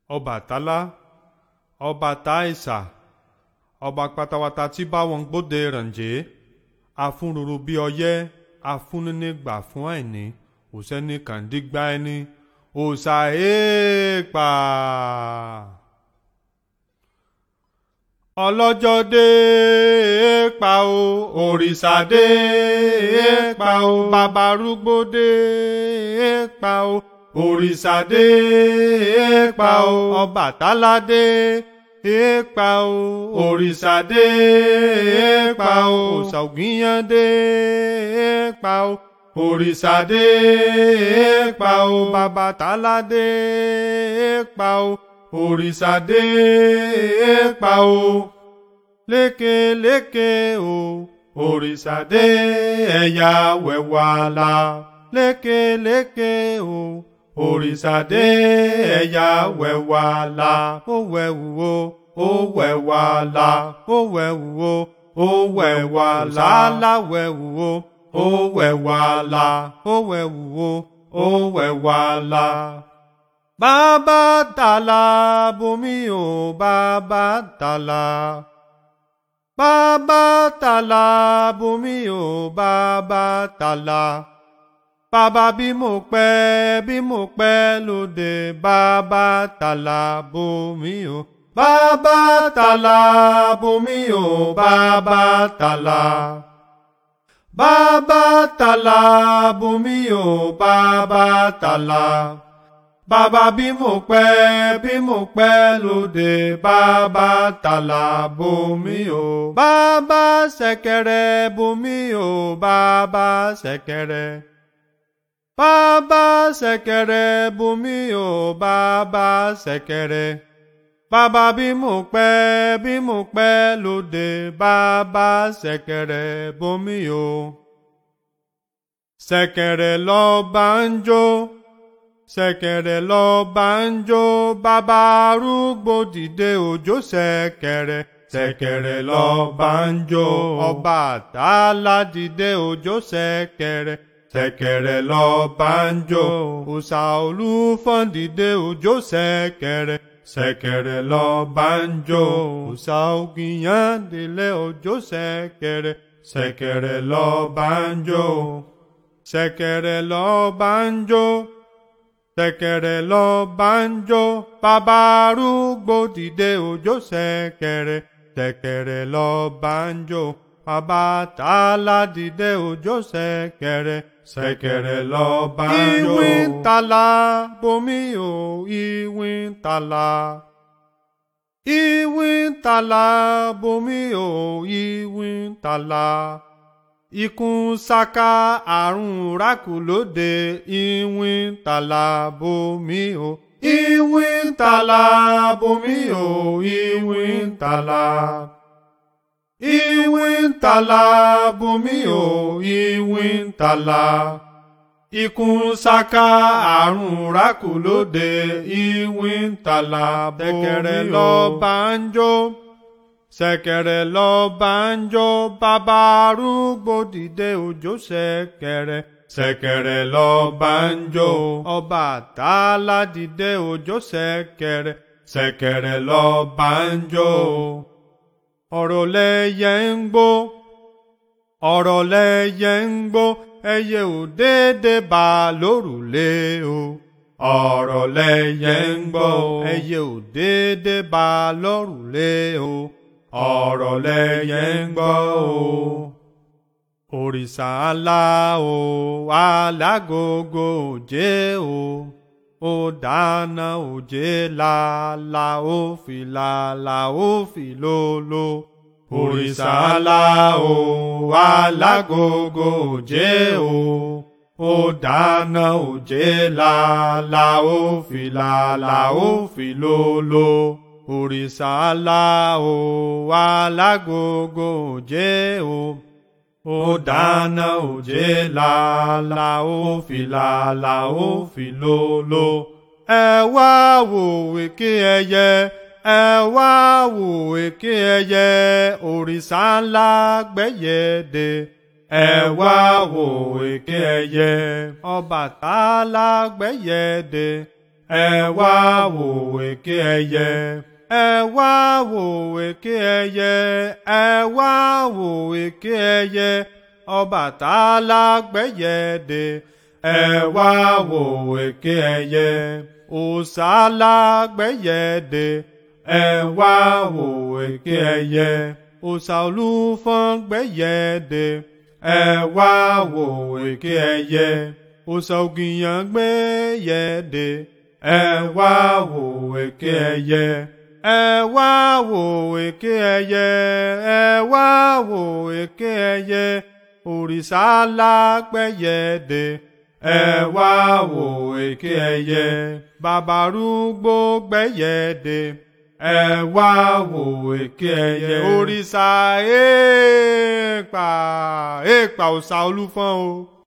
ọbàtálá ọba táìsà ọba pátápátá tí báwọn gbóde rànjẹ́ afúnrúru bí ọyẹ́ afúnnínígbà fún àìní òsẹ́ni kàndígbà ẹni òòṣà èèpà. ọlọ́jọ́ dé èèpà o òrìṣà dé èèpà o bàbá arúgbó dé èèpà o òrìṣà dé èèpà o ọbàtálá dé èèpà o òrìṣà dé èèpà o òòṣà ògìyàn dé èèpà o òrìṣà dé èèpà o bàbàtálá dé èèpà o òrìṣà dé èèpà o lékeléke o òrìṣà dé ẹ̀yà wẹ̀wàlà lékeléke o òrìṣà dé ẹ̀yà wẹ̀wàlà ó wẹ̀wù o ó wẹ̀wàlà ó wẹ̀wù o ó wẹ̀wàlà láwẹ̀wù o ó wẹ̀wàlà ó wẹ̀wù o ó wẹ̀wàlà. Bàbá tàlà bomi o bàbá tàlà. Bàbá tàlà bomi o bàbá tàlà. Bàbá bí mo pẹ́ bí mo pẹ́ lóde bàbá tàlà bomi o. Bàbá tàlà bomi o bàbá tàlà. Bàbá tàlà bomi o bàbá tàlà. Bàbá bí mo pẹ́ bí mo pẹ́ lóde bàbá tàlà bomi o. Bàbá ṣẹ̀kẹ̀rẹ̀ bomi o bàbá ṣẹ̀kẹ̀rẹ̀. Bàbá ṣẹ̀kẹ̀rẹ̀ bomi o bàbá ṣẹ̀kẹ̀rẹ̀. Bàbá bí mo pẹ́ bí mo pẹ́ lóde bàbá ṣẹ̀kẹ̀rẹ̀ bomi o. Ṣẹ̀kẹ̀rẹ̀ lọ bá ń jó ṣẹ̀kẹ̀rẹ̀ lọ bá ń jó bàbá arúgbó dìde òjò ṣẹ̀kẹ̀rẹ̀ ṣẹ̀kẹ̀rẹ̀ lọ bá ń jó ọba àtàlà dìde òjò ṣẹ̀kẹ̀rẹ̀ ṣẹ̀kẹ̀rẹ̀ lọ bá ń jó òòṣà olúfọ́n dìde òjò ṣẹ̀kẹ̀rẹ̀ ṣẹ̀kẹ̀rẹ̀ lọ bá ń jó òòṣà ògìyàn délé òjò ṣẹ̀kẹ̀rẹ̀ ṣẹ̀kẹ̀rẹ̀ lọ bá ń jó ṣẹ̀kẹ̀rẹ̀ lọ bá ń jó ṣẹ̀kẹ̀rẹ̀ lọ bá ń jó bàbá arúgbó dìde òjò ṣẹ̀kẹ̀rẹ̀ ṣẹ̀kẹ̀rẹ̀ lọ bá ń jó bàbá tààlà dìde òjò ṣẹ̀kẹ̀rẹ̀ ṣẹ̀kẹ̀rẹ̀ lọ bá ń jó. ìwìn tàlà bomi o ìwìn tàlà. ìwìn tàlà bomi o ìwìn tàlà ikùn ṣaka àrùn rákù lóde ìwìn tàlà bomi o. ìwìn tàlà bomi o ìwìn tàlà. ìwìn tàlà bomi o ìwìn tàlà. ikùn ṣaka àrùn rákù lóde ìwìn tàlà bomi o. ṣẹ̀kẹ̀rẹ̀ lọ bá ń jó ṣẹ̀kẹ̀rẹ̀ lọ bá ń jó bàbá arúgbó dìde òjò ṣẹ̀kẹ̀rẹ̀ ṣẹ̀kẹ̀rẹ̀ lọ bá ń jó ọba àtàlà dìde òjò ṣẹ̀kẹ̀rẹ̀ ṣẹ̀kẹ̀rẹ̀ lọ bá ń jó ọ̀rọ̀ lẹyẹ ń gbó ọ̀rọ̀ lẹyẹ ń gbó ẹyẹ ò déédé bá lórùlé o ọ̀rọ̀ lẹyẹ ń gbó ẹyẹ ò déédé bá lórùlé o ọ̀rọ̀ lẹyẹ ń gbọ́ o. òrìṣà ńlá o alágogo òjé o ó dáná òjé làlà ó fi làlà ó fi lólo. òrìṣà ńlá o alágogo òjé o ó dáná òjé làlà ó fi làlà ó fi lólo òrìṣà ńlá o alágogo òjé o ó dáná òjé làlà ó fi làlà ó fi lólo. ẹ wá wò èké ẹyẹ ẹ wá wò èké ẹyẹ òrìṣà ńlá gbẹ́yẹ̀dẹ̀ ẹ wá wò èké ẹyẹ Ọbàtálá gbẹ́yẹ̀dẹ̀ ẹ wá wò èké ẹyẹ ẹ wá wò èké ẹyẹ ẹ wá wò èké ẹyẹ Ọbàtálá gbẹ́yẹ dé ẹ wá wò èké ẹyẹ Ọ̀sàlá gbẹ́yẹ dé ẹ wá wò èké ẹyẹ Ọ̀sà Olúfọ́n gbẹ́yẹ dé ẹ wá wò èké ẹyẹ Ọ̀sà Ògìyàn gbẹ́yẹ dé ẹ wá wò èké ẹyẹ ẹ wá wò èké ẹyẹ ẹ wá wò èké ẹyẹ òrìṣà lágbẹ́yẹ dé ẹ wá wò èké ẹyẹ bàbárúgbó gbẹ́yẹ dé ẹ wá wò èké ẹyẹ òrìṣà èèpà èèpà Ọ̀sà Olúfọ́n o.